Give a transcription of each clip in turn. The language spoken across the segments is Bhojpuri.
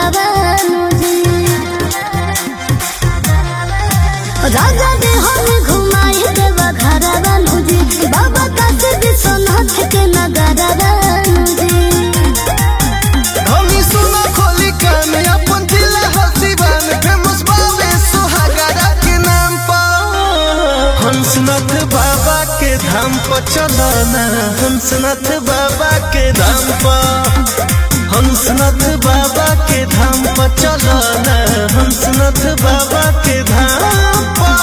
घरवानु जी राजा दे हम घुमाई देव घरवानु जी बाबा काशी विश्वनाथ के नगरवानु जी हमी सुना खोली कान अपन जिला हसीबान फेमस बाबे सुहागरा के नाम पर हंसनाथ बाबा के धाम पर चलो ना हंसनाथ बाबा के धाम पर हंसनाथ बाबा के धाम पर चलो ना हंसनाथ बाबा के धाम पर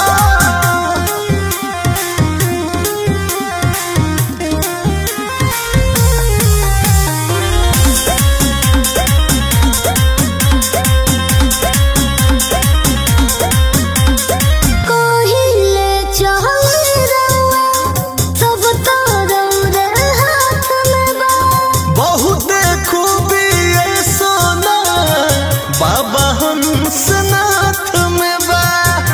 कोहिले चहल रउआ सब तरौरे हाथ में बा बहुत खूबी है सोना बाबा हंसनाथ में बा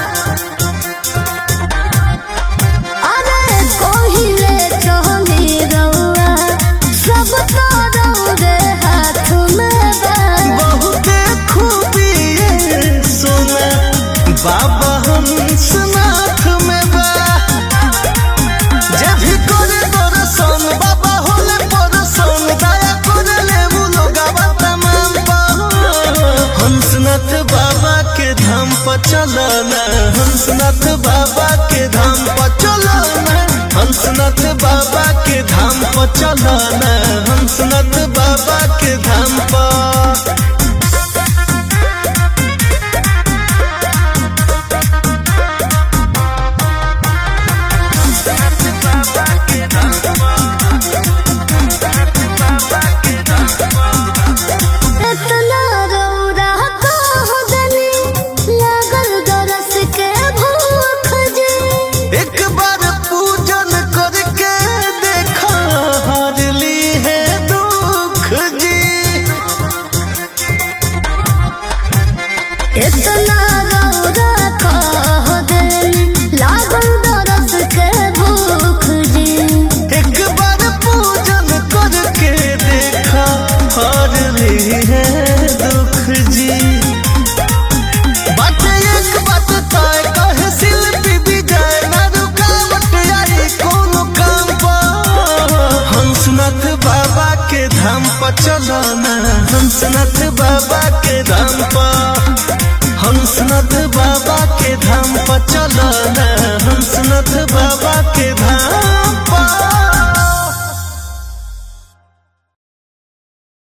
अरे कोहिले चहल रउआ सब तरौरे हाथ में बा बहुत खूबी है सोना बाबा हंसनाथ में बा जे भी करे दर्शन बाबा होले परसन दया करे ले वो लोगवा तमाम पर हंसनाथ बाबा के धाम पर चलो ना हंसनाथ बाबा के धाम पर चलो ना हंसनाथ बाबा के धाम पर चलो ना हंसनाथ बाबा के धाम पर इतना रौरा कह देनी लागल दरस के भूख जी एक बार पूजन करके देखा हारली है दुख जी इतना रौरा कह देनी लागल दरस के भूख जी एक बार पूजन करके देखा हारली है दुख जी बात एक बात तय कहे शिल्पी विजय ना रुकावट आई कोनो काम पर हंसनाथ बाबा के धाम पर चलो ना हंसनाथ बाबा के धाम पर हंसनाथ बाबा के धाम पर चलो